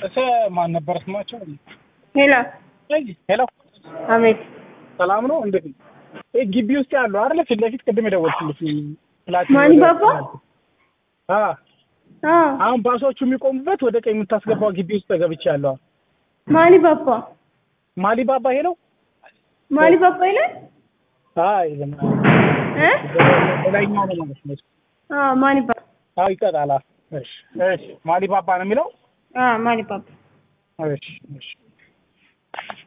እሰ ማን ነበር ስማቸው? ሄሎ ሄሎ አቤት ሰላም ነው። እንዴት ነው? ይሄ ግቢ ውስጥ ያለው አይደለ? ፊት ለፊት ቅድም የደወልኩልሽ ፕላቲና ማን ወደ- ባባ? አ አ አሁን ባሶቹ የሚቆሙበት ወደ ቀኝ የምታስገባው ግቢ ውስጥ ገብቼ ያለው ማሊ ባባ ማሊ ባባ ይሄ ነው። ማሊ ባባ ይላል አይ እ ላይኛው ነው ማለት ነው። አ ማሊ ባባ አዎ ይቀጣላ። እሺ እሺ ማሊ ባባ ነው የሚለው። አ ማሊ ባባ እሺ እሺ